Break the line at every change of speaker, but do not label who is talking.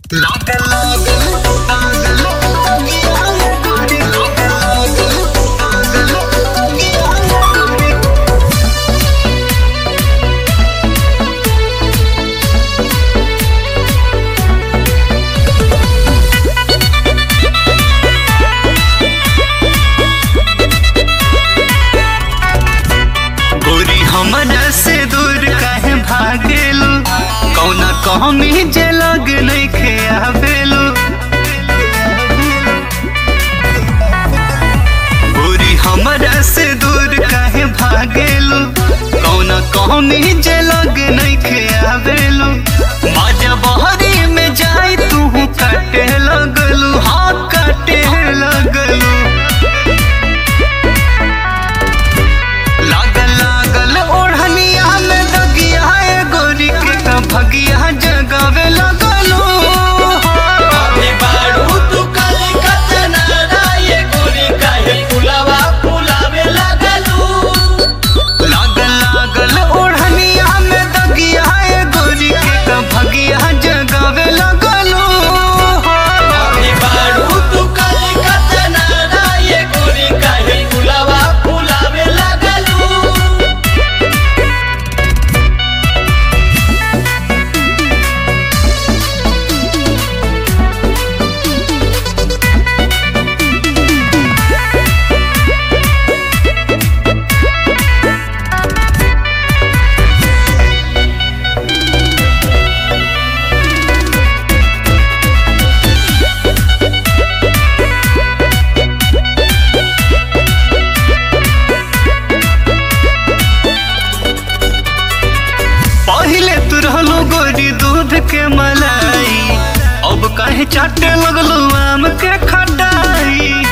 गोरी हमरा से दूर काहे भागेलू कौना कहमी जे लग नइखे आवेलू गोरी हमरा से दूर काहे भागेलू कौना कहमी जे लग नइखे आवेलू बाजा बहरी में जाई तू काटे लगलू हाँ काटे लगलू लागल लागल ओढ़निया में दगिया ए गोरी के का भगिया जगावे लगलो
अबे बारू तू कलिकता नारा ये गोरी काहे फुलावा फुलावे लगलू
लागल लागल ओढ़निया में दगिया ए गोरी के का भगिया जगावे लगलो
अबे बारू तू कलिकता नारा ये गोरी काहे फुलावा फुलावे लगलू
पहिले तू रहलो गोरी दूध के मलाई अब काहे चाटे लगलो आम के खटाई